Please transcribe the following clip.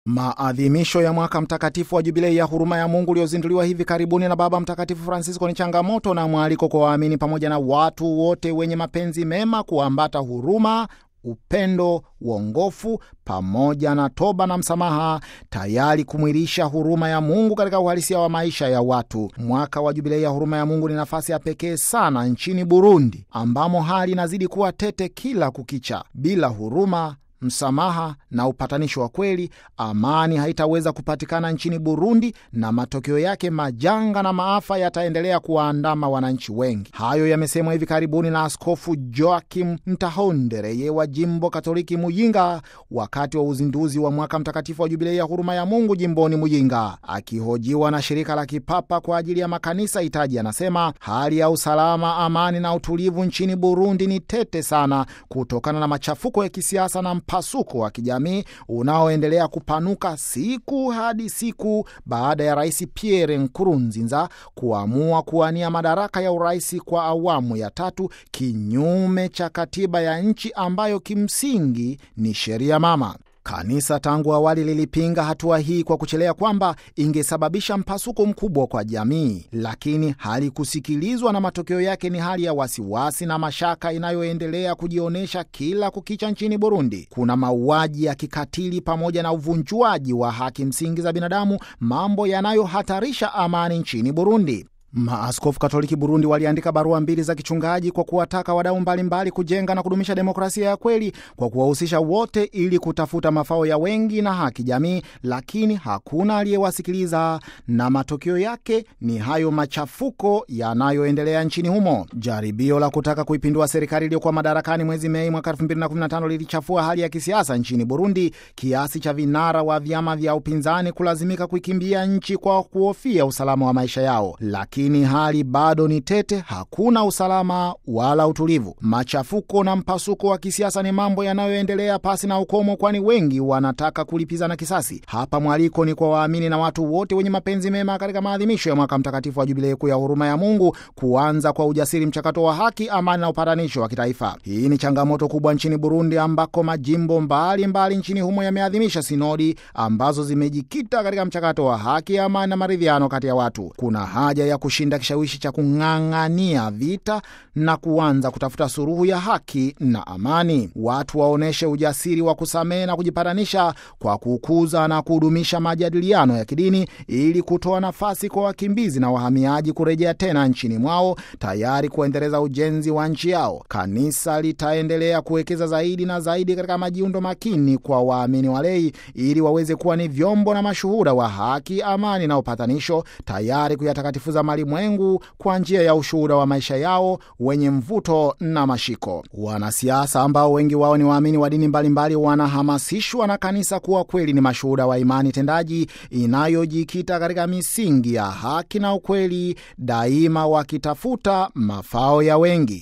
Maadhimisho ya mwaka mtakatifu wa jubilei ya huruma ya Mungu uliozinduliwa hivi karibuni na Baba Mtakatifu Francisco ni changamoto na mwaliko kwa waamini pamoja na watu wote wenye mapenzi mema kuambata huruma, upendo, uongofu pamoja na toba na msamaha, tayari kumwilisha huruma ya Mungu katika uhalisia wa maisha ya watu. Mwaka wa jubilei ya huruma ya Mungu ni nafasi ya pekee sana nchini Burundi, ambamo hali inazidi kuwa tete kila kukicha. Bila huruma msamaha na upatanisho wa kweli, amani haitaweza kupatikana nchini Burundi, na matokeo yake majanga na maafa yataendelea kuwaandama wananchi wengi. Hayo yamesemwa hivi karibuni na Askofu Joakim Ntahondereye wa jimbo Katoliki Muyinga wakati wa uzinduzi wa mwaka mtakatifu wa jubilei ya huruma ya Mungu jimboni Muyinga. Akihojiwa na shirika la kipapa kwa ajili ya makanisa Itaji, anasema hali ya usalama, amani na utulivu nchini Burundi ni tete sana kutokana na machafuko ya kisiasa na mpasuko wa kijamii unaoendelea kupanuka siku hadi siku baada ya Rais Pierre Nkurunziza kuamua kuwania madaraka ya urais kwa awamu ya tatu kinyume cha katiba ya nchi ambayo kimsingi ni sheria mama. Kanisa tangu awali lilipinga hatua hii kwa kuchelea kwamba ingesababisha mpasuko mkubwa kwa jamii, lakini halikusikilizwa na matokeo yake ni hali ya wasiwasi na mashaka inayoendelea kujionyesha kila kukicha nchini Burundi. Kuna mauaji ya kikatili pamoja na uvunjwaji wa haki msingi za binadamu, mambo yanayohatarisha amani nchini Burundi. Maaskofu Katoliki Burundi waliandika barua mbili za kichungaji kwa kuwataka wadau mbalimbali kujenga na kudumisha demokrasia ya kweli kwa kuwahusisha wote ili kutafuta mafao ya wengi na haki jamii, lakini hakuna aliyewasikiliza na matokeo yake ni hayo machafuko yanayoendelea nchini humo. Jaribio la kutaka kuipindua serikali iliyokuwa madarakani mwezi Mei mwaka 2015 lilichafua hali ya kisiasa nchini Burundi kiasi cha vinara wa vyama vya upinzani kulazimika kuikimbia nchi kwa kuhofia usalama wa maisha yao, lakini lakini hali bado ni tete, hakuna usalama wala utulivu. Machafuko na mpasuko wa kisiasa ni mambo yanayoendelea pasi na ukomo, kwani wengi wanataka kulipizana kisasi. Hapa mwaliko ni kwa waamini na watu wote wenye mapenzi mema katika maadhimisho ya mwaka mtakatifu wa jubilei kuu ya huruma ya Mungu kuanza kwa ujasiri mchakato wa haki, amani na upatanisho wa kitaifa. Hii ni changamoto kubwa nchini Burundi, ambako majimbo mbalimbali mbali nchini humo yameadhimisha sinodi ambazo zimejikita katika mchakato wa haki, amani na maridhiano kati ya watu. Kuna haja ya kushinda kishawishi cha kung'ang'ania vita na kuanza kutafuta suluhu ya haki na amani. Watu waonyeshe ujasiri wa kusamehe na kujipatanisha kwa kukuza na kudumisha majadiliano ya kidini ili kutoa nafasi kwa wakimbizi na wahamiaji kurejea tena nchini mwao, tayari kuendeleza ujenzi wa nchi yao. Kanisa litaendelea kuwekeza zaidi na zaidi katika majiundo makini kwa waamini walei ili waweze kuwa ni vyombo na mashuhuda wa haki, amani na upatanisho, tayari kuyatakatifuza malimwengu kwa njia ya ushuhuda wa maisha yao wenye mvuto na mashiko. Wanasiasa ambao wengi wao ni waamini wa dini mbalimbali wanahamasishwa na kanisa kuwa kweli ni mashuhuda wa imani tendaji inayojikita katika misingi ya haki na ukweli, daima wakitafuta mafao ya wengi.